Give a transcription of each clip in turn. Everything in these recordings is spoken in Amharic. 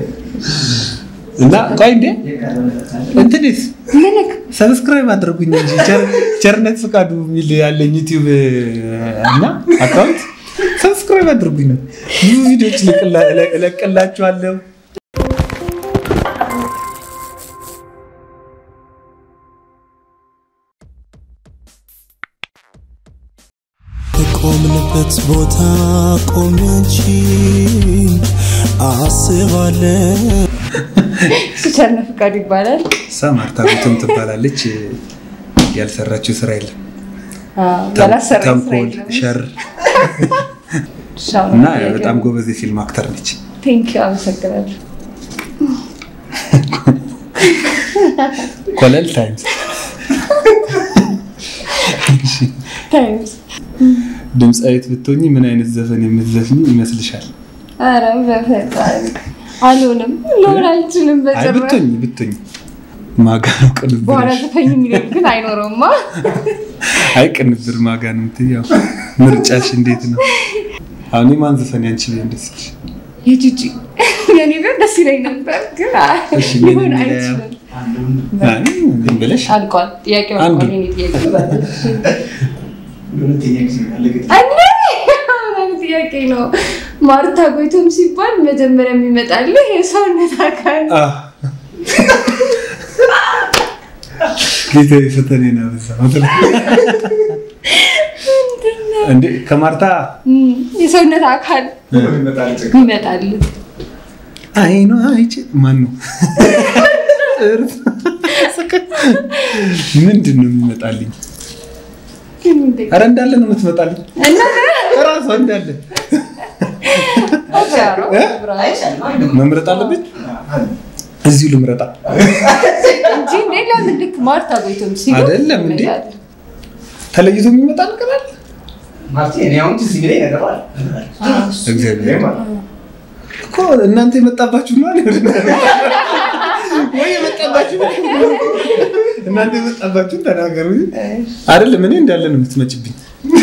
እና ቆይ እንዴ እንትንስ ምንክ ሰብስክራይብ አድርጉኝ እንጂ ቸር- ቸርነት ፍቃዱ የሚል ያለኝ ዩቲዩብ እና አካውንት ሰብስክራይብ አድርጉኝ። ብዙ ቪዲዮዎች እለቅላ- እለ- እለቅላችኋለሁ። የቆምንበት ቦታ ቆሜ አንቺን አስባለሁ። እሱ ቸርነት ፍቃዱ ይባላል። እሷ ማርታ ጉቶም ትባላለች። ያልሰራችው ስራ የለም። ያላሰራ ስራ ተንኮል፣ የለም። ሸር ሻው እና ነው። በጣም ጎበዝ የፊልም አክተር ነች። ቴንክ ዩ አመሰግናለሁ። ኮለል ታይምስ ታይምስ ድምፃዊት ብትሆኚ ምን አይነት ዘፈን የምትዘፍኝ ይመስልሻል? ኧረ በፈጣሪ አልሆንም፣ ልሆን አልችልም አይ በጭራሽ። ብትሆኚ ብትሆኚ ማጋ ነው በኋላ ቅንብርሽ? ዘፈኝ የሚለው ግን አይኖረውማ። አይ ቅንብር ማጋ ነው የምትይው። ያው ምርጫሽ እንዴት ነው? አሁን የማን ዘፈን ያንቺ ቢሆን ደስ ይልሽ? የጂጂ የኔ ቢሆን ደስ ይለኝ ነበር ግን አይ፣ እሺ፣ ምን ሊሆን የሚለው? አይችልም። አይ ዝም ብለሽ አልቋል። ጥያቄው አንዱ። አልቋል። የኔ ጥያቄ ይባላል። ሁለተኛ ጊዜ ያለቀ እኔ ምን ጥያቄ ነው? ማርታ ጎይቶም ሲባል መጀመሪያ የሚመጣልህ የሰውነት አካል አህ። ጌታዬ ፈተኔን አበዛ። እንዴ ከማርታ እም፣ የሰውነት አካል ይመጣል ይመጣልህ። አይኗ አይቼ ማን ነው ምንድን ነው የሚመጣልኝ? ኧረ እንዳለ ነው የምትመጣልኝ እና እራሷ እንዳለ መምረጥ አለብኝ። እዚሁ ልምረጣ እንጂ እንዴ ለምን ልክ ማርታ ጎይቶም ሲባል አይደለም እንዴ? ይመጣልህ። ተለይቶ የሚመጣ ነገር አለ? ማርቲ እኔ አሁን ትዝ የሚለኝ ነገር አለ እግዚአብሔር እኮ እናንተ የመጣባችሁ ነው አይደል? ወይ የመጣባችሁ ነው? እናንተ የመጣባችሁን ተናገሩ አይደለም። እኔ እንዳለ ነው የምትመጭብኝ።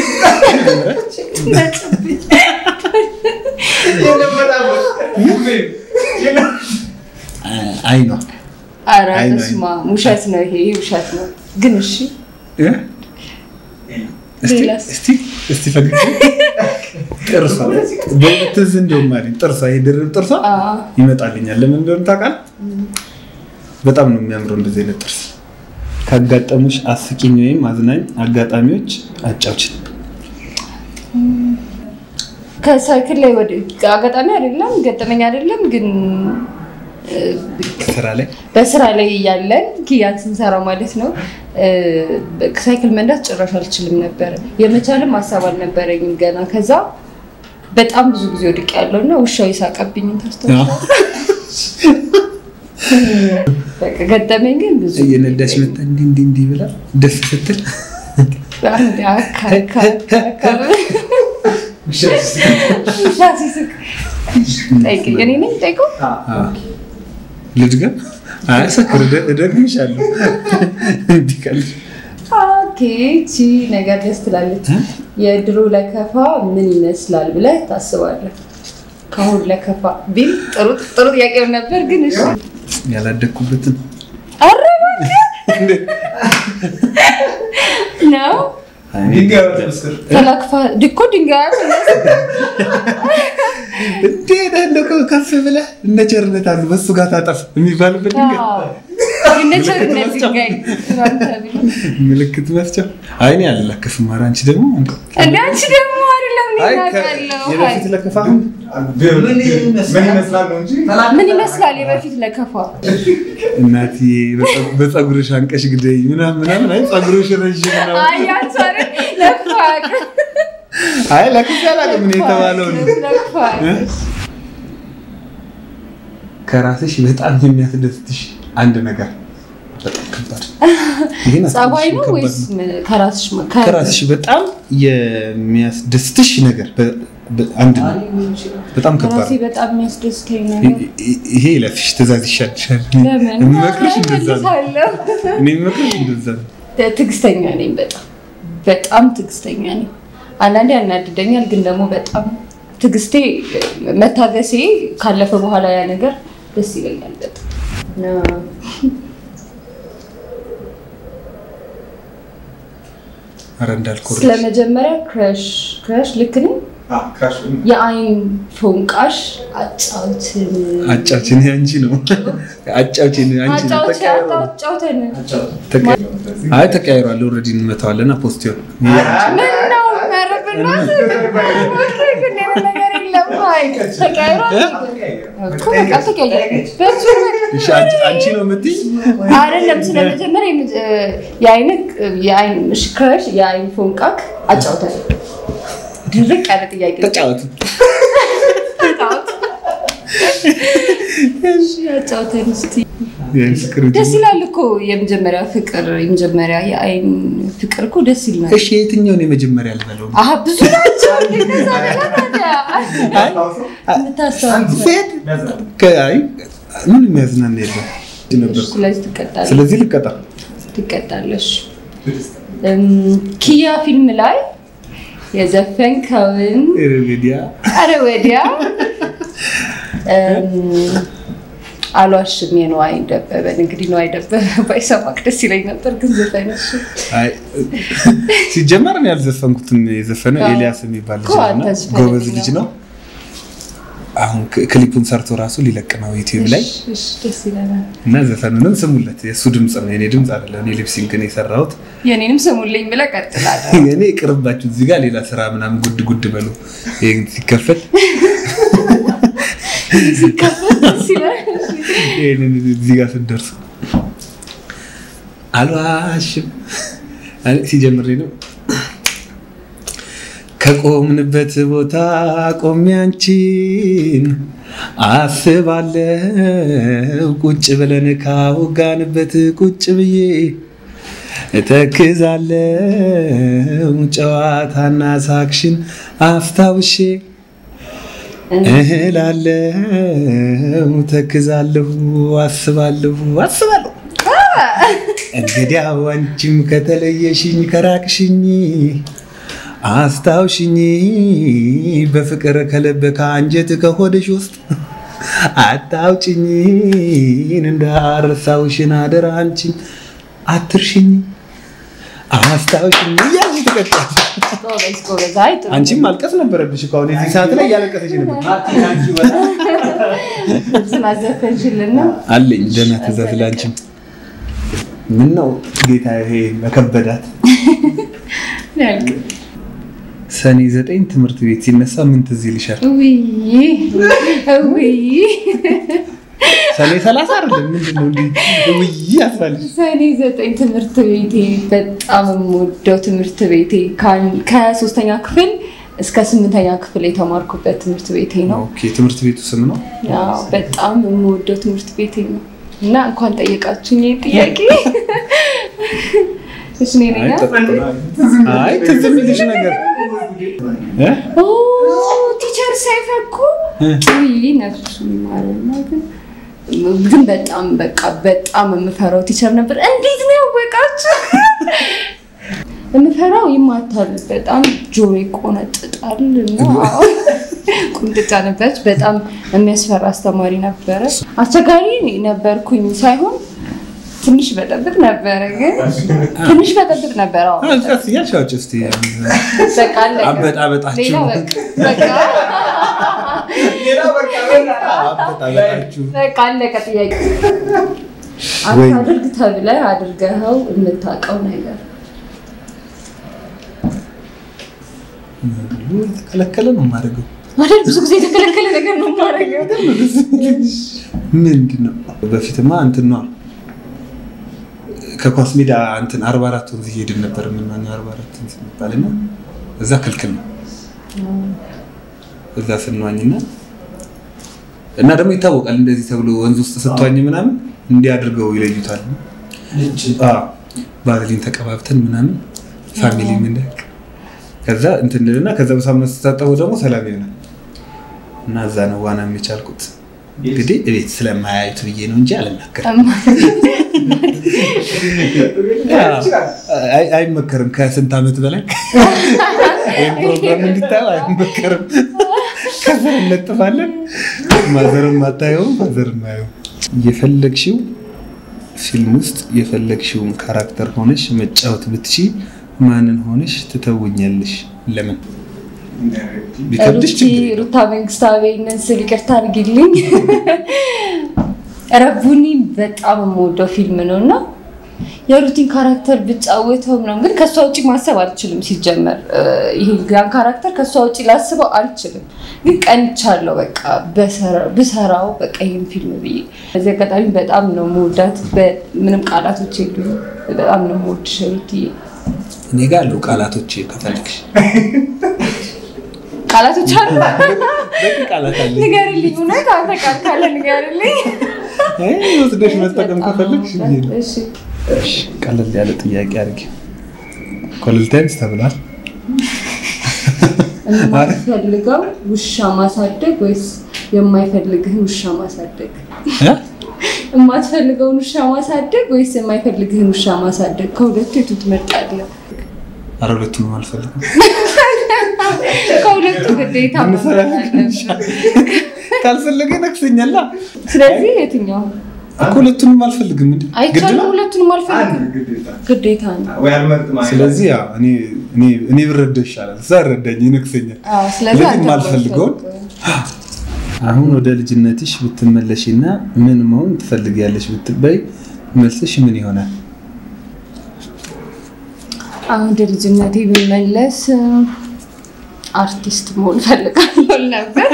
አይኗ ኧረ አይ ነው፣ በስመ አብ ውሸት ነው ይሄ ይሄ ውሸት ነው። ግን እሺ እ? እስቲ ሌላስ? እስቲ እስቲ ፈገግ ጥርሷ በእውነት ትዝ እንደውም አለኝ ጥርሷ ይሄ ድርብ ጥርሷ አዎ ይመጣልኛል። ለምን እንደሆነ ታውቃለህ? በጣም ነው የሚያምረው እንደዚህ አይነት ጥርስ። ካጋጠሙሽ አስቂኝ ወይም አዝናኝ አጋጣሚዎች አጫውችን። ከሳይክል ላይ ወደ አጋጣሚ አይደለም ገጠመኝ አይደለም ግን እ፣ ስራ ላይ በስራ ላይ እያለን ኪያን ስንሰራ ማለት ነው እ፣ ሳይክል መንዳት ጭራሽ አልችልም ነበር። የመቻልም ሀሳብ አልነበረኝም ገና። ከዛ በጣም ብዙ ጊዜ ወድቅ ያለው እና ውሻው የሳቀብኝን ታስታውሳለህ? በቃ ገጠመኝ ግን ብዙ እየነዳሽ መጣ እንዲህ እንዲህ እንዲህ ብላ ደስ ስትል አንድ አካ አካ አካ አካ ውሻ ሲስቅ ጠይቀኝ። እኔ ነኝ ጠይቀው ልድገም። አያሰክር እደግምሻለሁ። እንዲህ ካልሽ ኦኬ ቺ ነገር ደስ ትላለች። የድሮ ለከፋ ምን ይመስላል ብለህ ታስባለህ? ከአሁን ለከፋ ቢል ጥሩ ጥሩ ጥያቄ ነበር፣ ግን እሺ ያላደግኩበትን ኧረ እባክህ ነው ድንጋይ ወተመስክር ተላክፋ ድኮ ድንጋይ እንዴ እንደው ከፍ ብለህ እነ ቸርነት አሉ በሱ ጋር ታጠፍ የሚባልበት ድንገት የነቸርነት ድንጋይ ተብሎ ምልክት መስጫ አይኔ አልላከፍም። ኧረ አንቺ ደግሞ እንደ አንቺ ደግሞ አይደለም እኔ አይ ከ- አውቃለሁ። የበፊት ለከፋ ምን ይመስላል ነው እንጂ ምን ይመስላል የበፊት ለከፋ? እናቴ በፀ- በፀጉርሽ አንቀሽ ግደይ ምናምን ምናምን። አይ ፀጉርሽ ረዥም ነው። አይ አንቺ አይደል ለከፋ አያውቅም። አይ ለክስ አላውቅም እኔ የተባለው ነው። ለከፋ አያውቅም። ከራስሽ በጣም የሚያስደስትሽ አንድ ነገር በጣም ከባድ ይሄን ጸባይ ነው ከባድ ወይስ ነው። ምን? ከራስሽ ማ- ከ- ከራስሽ በጣም የሚያስደስትሽ ነገር በ- በ- አንድ ነው። በጣም ከባድ ከራሴ ነው። በጣም የሚያስደስተኝ ይ- ነገር ይ- ይሄ ለፊሽ ትእዛዝ ይሻልሻል። ለምን? የምመክርሽ እንደዛ ነው። እመልሳለሁ። እኔ የምመክርሽ እንደዛ ነው። ትዕግስተኛ ነኝ። በጣም በጣም ትዕግስተኛ ነኝ። አንዳንዴ ያናድደኛል፣ ግን ደግሞ በጣም ትዕግስቴ መታገሴ ካለፈ በኋላ ያ ነገር ደስ ይለኛል በጣም እና ኧረ እንዳልኩህ ስለ መጀመሪያ ክረሽ ክረሽ ልክ ነኝ ክራሽ የአይን ፎንቃሽ አጫውትን አጫውችን አንቺ ነው አጫውችን አንቺ ነው አጫውት ተቀያይሯል። አጫውተን ተቀያይ- አይ ተቀያይሯል። ኦልሬዲ እንመታዋለን። ፖስት ይሆን ምን ነው ኧረ በእናትህ ግን የሆነ ነገር የለም አይ ተቀያይሯል እኮ በቃ ተቀያይሯል በሱ እሺ፣ አንቺ አንቺ ነው የምትይ አይደለም ስለመጀመሪያ የመጀ- የአይን የአይን እሺ ክረሽ የአይን ፎንቃክ አጫውተን ድርቅ ያለ ጥያቄ ነው። ተጫወቱ። ተጫወት። እሺ አጫውተን እስቲ የፍቅር ደስ ይላል እኮ የመጀመሪያ ፍቅር የመጀመሪያ የአይን ፍቅር እኮ ደስ ይላል። እሺ፣ የትኛውን የመጀመሪያ ልበለው? አሀ ብዙ ናቸው እንደዛ ነገር ታዲያ የምታስታውሰው። ፌድ ከአይ ምን የሚያዝናና የለም ነበር። ስለዚህ ትቀጣለህ ስለዚህ ልቀጣ ትቀጣለሽ። እም፣ ኪያ ፊልም ላይ የዘፈንከውን ሬዲያ አረ ወዲያ እም፣ አልዋሽም የነዋይ ደበበን እንግዲህ ነዋይ ደበበ ባይሰማክ ደስ ይለኝ ነበር፣ ግን ዘፈንሽ አይ ሲጀመር እኔ ያልዘፈንኩትን የዘፈነው አዎ። ኤልያስ የሚባል ልጅ እኮ ነው አንተ እና ዘፈን ጎበዝ ነው። ልጅ ነው። አሁን ክ- ክሊፑን ሰርቶ ራሱ ሊለቅ ነው ዩቲዩብ ላይ እሺ፣ እሺ፣ ደስ ይለናል። እና ዘፈኑንም ስሙለት። የእሱ ድምፅ ነው የኔ ድምፅ አይደለም። እኔ ሊፕሲንግ ነው የሰራሁት። የኔንም ስሙልኝ ብለህ ቀጥላለህ። እኔ ቅርባችሁ እዚህ ጋር ሌላ ስራ ምናምን ጉድ ጉድ በሉ። ይሄን ሲከፈት ደስ ይላል። ይሄንን እዚህ ጋር ስትደርሱ አልዋሽም አይ፣ ሲጀምር ነው ከቆምንበት ቦታ ቆሜ አንቺን አስባለው ቁጭ ብለን ካወጋንበት ቁጭ ብዬ እተክዛለው ጨዋታና ሳክሽን አስታውሼ እህላለሁ ተክዛለሁ አስባለሁ አስባለሁ እንግዲያው አንቺም ከተለየሽኝ ከራቅሽኝ አስታውሽኝ በፍቅር ከልብ ከአንጀት ከሆድሽ ውስጥ አታውጭኝ እንዳረሳውሽን አደራ አንቺን አትርሽኝ አስታውሽኝ እያልሽ ትቀጥያለሽ። ጎበዝ ጎበዝ። አይ ጥሩ አንቺም ማልቀስ ነበረብሽ እኮ አሁን የዚህ ሰዓት ላይ እያለቀሰች ነበር። ስላዘፈንሽልን ነው። አለኝ ደህና ትእዛዝ ለአንቺም። ምን ነው ጌታ ይሄ መከበዳት። ያልቅ ሰኔ ዘጠኝ ትምህርት ቤት ሲነሳ ምን ትዝ ይልሻል? ውይ ውይ ሰኔ ሰላሳ አይደለም ምንድን ነው እንዲህ ውይ ያስባልሽ? ሰኔ ዘጠኝ ትምህርት ቤቴ በጣም የምወደው ትምህርት ቤቴ ከአን- ከሶስተኛ ክፍል እስከ ስምንተኛ ክፍል የተማርኩበት ትምህርት ቤቴ ነው። ኦኬ ትምህርት ቤቱ ስም ነው። ያው በጣም የምወደው ትምህርት ቤቴ ነው እና እንኳን ጠየቃችሁኝ ይሄ ጥያቄ። እሺ እኔ ነኝ አይ አ- ጥሩ። አይ ትዝ የሚልሽ ነገር እ? ኦ ቲቸር ሳይፈኩ እ? ውይ ነፍሱ ይማረና ግን ግን በጣም በቃ በጣም የምፈራው ቲቸር ነበር። እንዴት ነው ያወቃችሁ? የምፈራው ይማታል፣ በጣም ጆሮ ይቆነጥጣል እና አዎ፣ ቁንጥጫ ነበረች። በጣም የሚያስፈራ አስተማሪ ነበረ። አስቸጋሪ ነበርኩኝ ሳይሆን ትንሽ በጠብጥ ነበረ፣ ግን ትንሽ በጠብጥ ነበረ። አዎ አዎ፣ ቀስ እያልሽ አውጪ እስኪ በቃ አለቀ። አበጣበጣችሁ ሌላ በቃ በቃ አበጣበጣችሁ በቃ አለቀ ጥያቄ። ወይ- አታድርግ ተብለህ አድርገኸው የምታውቀው ነገር የተከለከለ ነው የማደርገው። ማለት ብዙ ጊዜ የተከለከለ ነገር ነው የማደርገው። ምንድን ነው በፊትማ እንትን ነዋ ከኳስ ሜዳ እንትን አርባ አራት ወንዝ እየሄድን ነበር የምናኘው አርባ አራት ወንዝ የሚባል እና እዛ ክልክል ነው እዛ ስንዋኝና እና ደግሞ ይታወቃል እንደዚህ ተብሎ ወንዝ ውስጥ ስትዋኝ ምናምን እንዲህ አድርገው ይለዩታል አዎ፣ ባዝሊን ተቀባብተን ምናምን ፋሚሊ ምን ከዛ እንትን እንልና ከዛ በሳምንት ስታጠበው ደግሞ ሰላም ይሆናል እና እዛ ነው ዋና የሚቻልኩት እንግዲህ እቤት ስለማያዩት ብዬ ነው እንጂ አልናገርም አይ- አይመከርም ከስንት ዓመት በላይ ይህን ፕሮግራም እንዲታዩ አይመከርም ከዛ እንለጥፋለን ማዘርም አታየው ፋዘርም አየው። የፈለግሽው ፊልም ውስጥ የፈለግሽውን ካራክተር ሆነሽ መጫወት ብትሺ ማንን ሆነሽ ትተውኛለሽ? ለምን? ቢከብድሽ ሩቲ ችግር የለውም። ሩታ መንግስታዊ ስል ይቅርታ አድርጊልኝ። ረቡኒ በጣም የምወደው ፊልም ነው እና የሩቲን ካራክተር ብጫወተው ምናምን ግን ከእሷ ውጭ ማሰብ አልችልም። ሲጀመር እ፣ ይሄ ያን ካራክተር ከእሷ ውጭ ላስበው አልችልም። ግን ቀንቻለሁ በቃ በሰራ- ብሰራው በቃ ይህን ፊልም ብዬ። በዚህ አጋጣሚ በጣም ነው የምወዳት። በ- ምንም ቃላቶች የሉኝም። በጣም ነው የምወድሽ ሩትዬ። እኔ ጋር አሉ ቃላቶች ከፈለግሽ ቃላቶች አሉ በቂ ቃላት አለ። ንገርልኝ። እውነት አንተ ቃል ካለ ንገርልኝ። አይ፣ ወስደሽ መጠቀም ከፈለግሽ ብዬ ነው። እሺ እሺ፣ ቀለል ያለ ጥያቄ አድርጊ። ኮለልቴንስ ተብሏል። የማትፈልገው ውሻ ማሳደግ ወይስ የማይፈልግህን ውሻ ማሳደግ? እ? የማትፈልገውን ውሻ ማሳደግ ወይስ የማይፈልግህን ውሻ ማሳደግ? ከሁለቱ የቱ ትመርጣለህ? ኧረ ሁለቱንም አልፈልግም። ከሁለቱ ግዴታ እንሰራ መምረጥ አለብህ። ካልፈለገ ነክሰኛላ ስለዚህ የትኛው እኮ ሁለቱንም አልፈልግም። እንዴ ግድ አይቻልም? ነው። ሁለቱንም አልፈልግም። አንድ ግዴታ ግዴታ ነው። ወይ አልመርጥም አይደል? ስለዚህ ያው እኔ እኔ እኔ ብረዳው ይሻላል። እዛ ረዳኝ ይነክሰኛል። አዎ፣ ስለዚህ ስለዚህ አንተ የማልፈልገውን የማትፈልገውን። አሁን ወደ ልጅነትሽ ብትመለሽና ምን መሆን ትፈልጊያለሽ ብትበይ መልስሽ ምን ይሆናል? አሁን ወደ ልጅነቴ ብመለስ አርቲስት መሆን እፈልጋለሁ ል ነበር።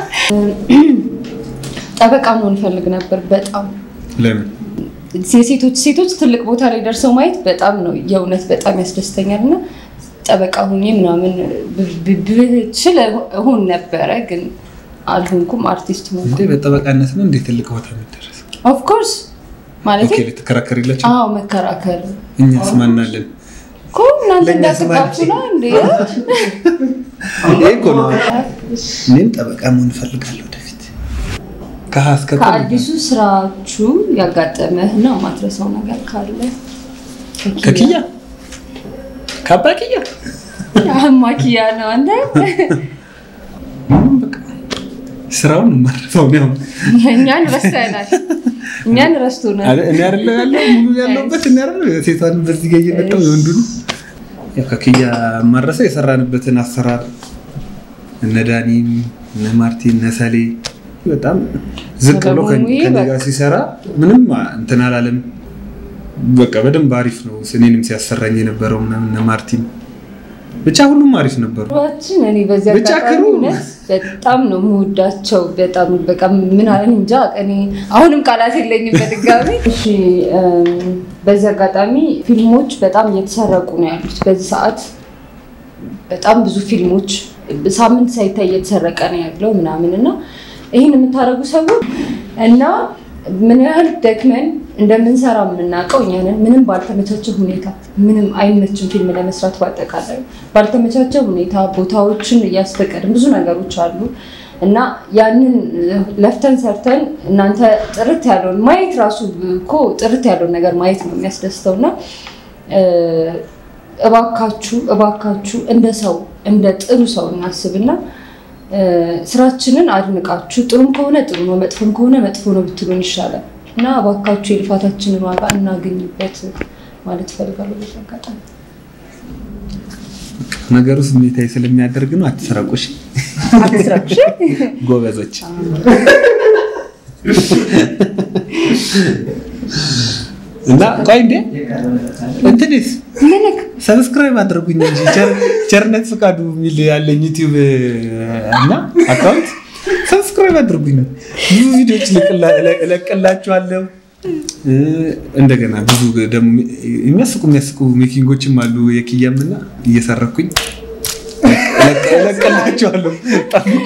ጠበቃ መሆን እፈልግ ነበር በጣም ለምን? የሴቶች ሴቶች ትልቅ ቦታ ላይ ደርሰው ማየት በጣም ነው የእውነት በጣም ያስደስተኛል እና ጠበቃ ሁኜ ምናምን ብ- ብ- ብችል እሆን ነበረ ግን አልሆንኩም። አርቲስት ሆንኩ። እንዴ በጠበቃነት ነው እንዴ ትልቅ ቦታ የሚደረስ? ኦፍኮርስ ማለት ኦኬ ልትከራከሪላቸው? አዎ መከራከር እኛስ ማናለን? እኮ እናንተ ለእኛስ እንዳትጋቡ ነው እንዴ? ይሄ እኮ ነው። እኔም ጠበቃ መሆን እፈልጋለሁ ወደፊት ከሀ እስከ ፐ ከአዲሱ ስራችሁ ያጋጠመህ እና የማትረሳው ነገር ካለ ከኪያ ከአባ ኪያ አህማ ኪያ ነው አንተ ምንም በቃ ስራውን ማረፈው ነው። እኛን ረስተናል እኛን ረስቶናል አረ እኔ አይደለ ያለው ሙሉ ያለውበት እኔ አይደለ ሴቷን በዚህ ጋር እየመጣው የወንዱን ያው ከኪያ ማረሰው የሰራንበትን አሰራር እነ ዳኒም እነ ማርቲን እነ ሰሌ በጣም ዝቅ ብሎ ከ- ሰለሞን ከእኔ በቃ- ጋር ሲሰራ ምንም እንትን አላለም። በቃ በደንብ አሪፍ ነው። እኔንም ሲያሰራኝ የነበረው ምናምን እነ ማርቲን ብቻ ሁሉም አሪፍ ነበሩ። ኑሯችን እኔ በዚህ ብቻ አጋጣሚ ክሩ። እውነት በጣም ነው የምወዳቸው። በጣም በቃ ምን አለን እንጃ እኔ አሁንም ቃላት የለኝም በድጋሚ። እሺ እም፣ በዚህ አጋጣሚ ፊልሞች በጣም እየተሰረቁ ነው ያሉት በዚህ ሰዓት በጣም ብዙ ፊልሞች ሳምንት ሳይታይ እየተሰረቀ ነው ያለው ምናምን እና ይህን የምታደርጉ ሰዎች እና ምን ያህል ደክመን እንደምንሰራ የምናውቀው እኛ ነን። ምንም ባልተመቻቸ ሁኔታ ምንም አይመችም ፊልም ለመስራት ባጠቃላይ ባልተመቻቸ ሁኔታ ቦታዎችን እያስፈቀድን ብዙ ነገሮች አሉ እና ያንን ለፍተን ሰርተን እናንተ ጥርት ያለውን ማየት ራሱ እኮ ጥርት ያለውን ነገር ማየት ነው የሚያስደስተው እና እባካችሁ እባካችሁ እንደ ሰው እንደ ጥሩ ሰው እናስብና እ፣ ስራችንን አድንቃችሁ ጥሩም ከሆነ ጥሩ ነው፣ መጥፎም ከሆነ መጥፎ ነው ብትሉን ይሻላል እና እባካችሁ የልፋታችንን ዋጋ እናገኝበት ማለት እፈልጋለሁ። በዚህ አጋጣሚ ነገሩ ስሜታዊ ስለሚያደርግ ነው። አትሰረቁሽ አትስራኩሽ። ጎበዞች። እና ቆይ እንዴ እንትንስ ምንክ ሰብስክራይብ አድርጉኝ እንጂ ቸር- ቸርነት ፍቃዱ የሚል ያለኝ ዩቲዩብ እና አካውንት ሰብስክራይብ አድርጉኝ። ብዙ ቪዲዮዎች ልቅላ- እለ- እለቅላችኋለሁ። እ፣ እንደገና ብዙ ደግሞ የሚያስቁ የሚያስቁ ሜኪንጎችም አሉ የኪያም እና እየሰረኩኝ እለቅ- እለቅላችኋለሁ። ጠብቁ።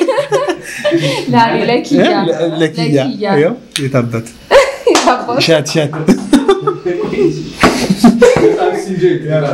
ላሪ ለኪያ ለ- ለኪያ ያው የታባት የታባቱ ሻት ሻት በጣም ሲንጆይ ያላ